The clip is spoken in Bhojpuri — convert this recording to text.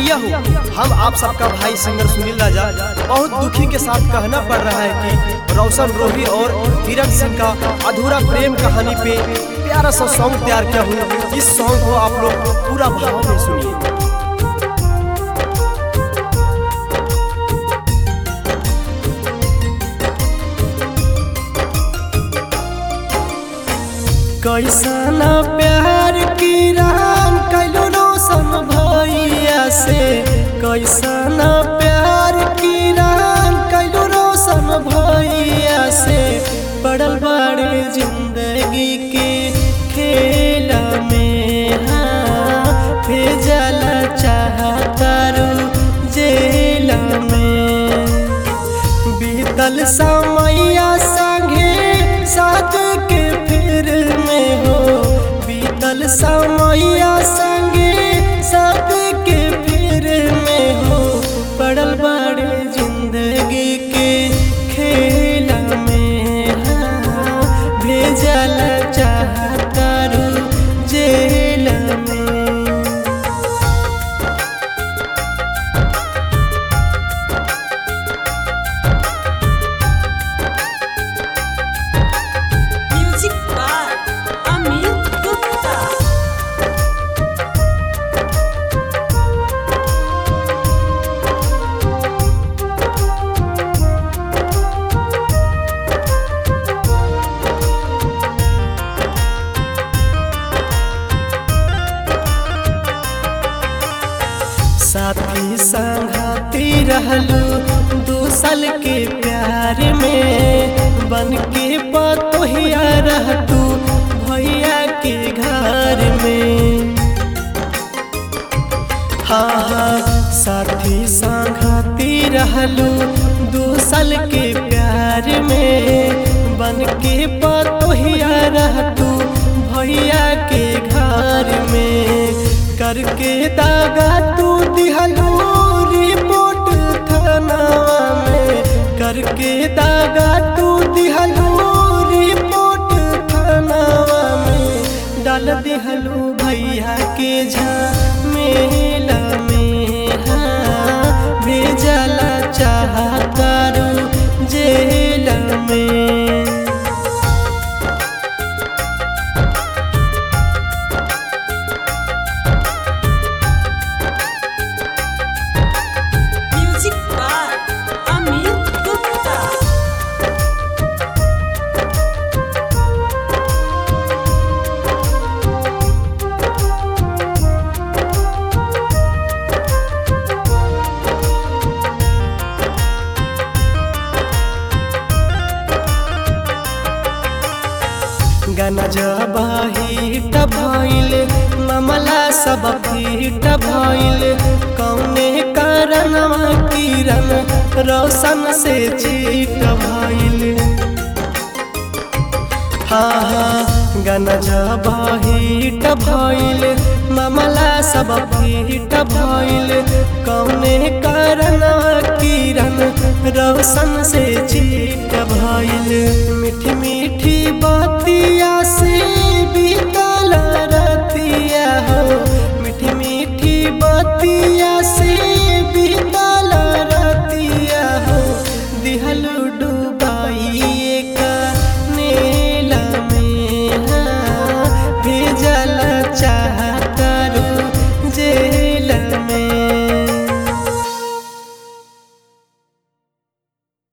भैया हो हम आप सबका भाई सिंगर सुनील राजा बहुत दुखी के साथ कहना पड़ रहा है कि रोशन रोही और धीरज सिंह का अधूरा प्रेम कहानी पे प्यारा सा सॉन्ग तैयार किया हूँ इस सॉन्ग को आप लोग पूरा भाव में सुनिए कैसना प्यार की राम कैलो रोशन भैया से कैसना प्यार की राम कैलो रोशन भैया से पड़ल बड़े जिंदगी के खेल में हाँ भेजल चाहता जेल में बीतल समैया संगे साथ के फिर में हो बीतल समैया संगे साथ के फिर में हो पड़ल बड़े जिंदगी के खेल में हाँ, भेजल चाहता जेल में Music by Amit Gupta. साथी संगती रहलू दू साल के प्यार में बन के पतोहिया रहतू भैया के घर में हाँ हाँ साथी संगती रहलू दू साल के प्यार में बन के पतोहिया रहतू भैया के घर में करके दागा तू दिहलू रिपोर्ट थानावा में करके दागा तू दिहलू रिपोर्ट थानावा में डाल दिहलू भैया के झमेला में हाँ भेजला चाहता जेल में Music by Amit Gupta. गाना जबाहिट भइल मामला सब फीट भइल कौने कारण किरण रोशन से चीट भइल हाँ हाँ गाना जबाहिट भइल मामला सब फीट भइल कौने कारण किरण रोशन से चीट भइल मीठी मीठी बतिया से बीतल रतिया हो मीठी मीठी बतिया